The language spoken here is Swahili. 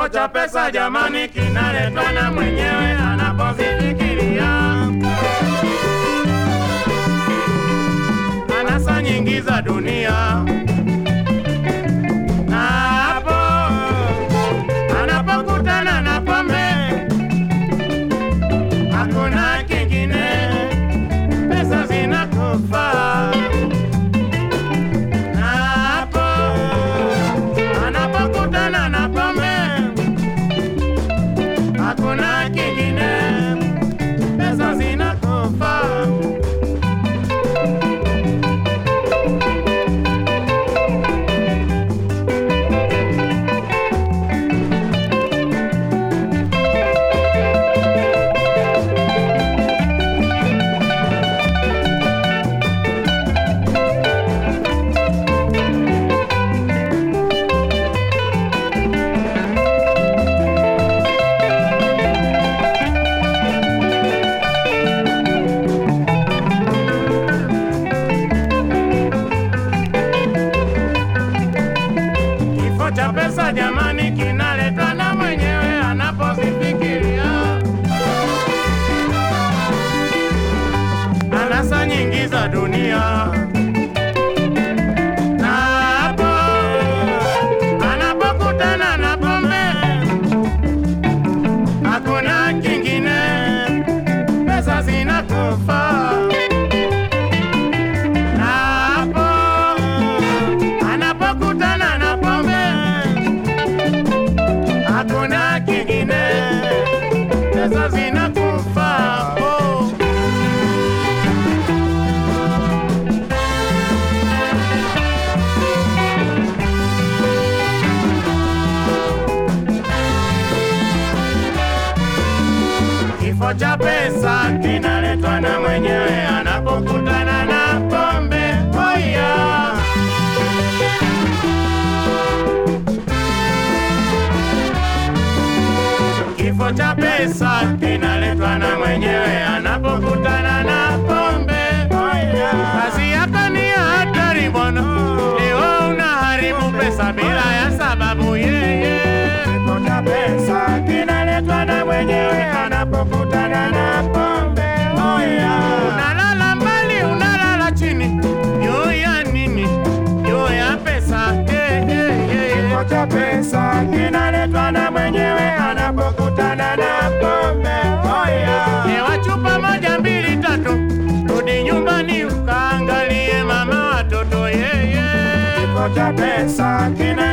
Kifo cha pesa jamani, kinaletwa na mwenyewe anapozifikiria. Anasa nyingi za dunia na hapo anapokutana na pombe, hakuna kingine, pesa zinakufa. Na hapo anapokutana na pombe, hakuna kingine, pesa zinakufa. Kifo cha pesa jamani, kinaletwa na mwenyewe anapozifikiria. Anasa nyingi za dunia na hapo anapokutana na pombe, hakuna kingine, pesa zinakufa. Na hapo anapokutana na pombe, hakuna kingine, pesa zinakufa. Oh. Kifo cha pesa kinaletwa na mwenyewe anapokutana na pombe. Oh yeah. Kifo cha pesa kinaletwa na mwenyewe anapokutana na pombe. Oh yeah. Kazi yako ni ya hatari bwana, leo unaharibu pesa bila ya sababu yeye. Kifo cha pesa kinaletwa na mwenyewe anapokutana na pombe. Oh yeah. Unalala mbali, unalala chini, juu ya nini? Juu ya pesa. Eh, eh, eh. Kifo cha pesa kinaletwa na mwenyewe anapokutana na pombe. Oh yeah. Ewa chupa moja mbili tatu, rudi nyumbani ukaangalie mama watoto yeye. Kifo cha pesa kina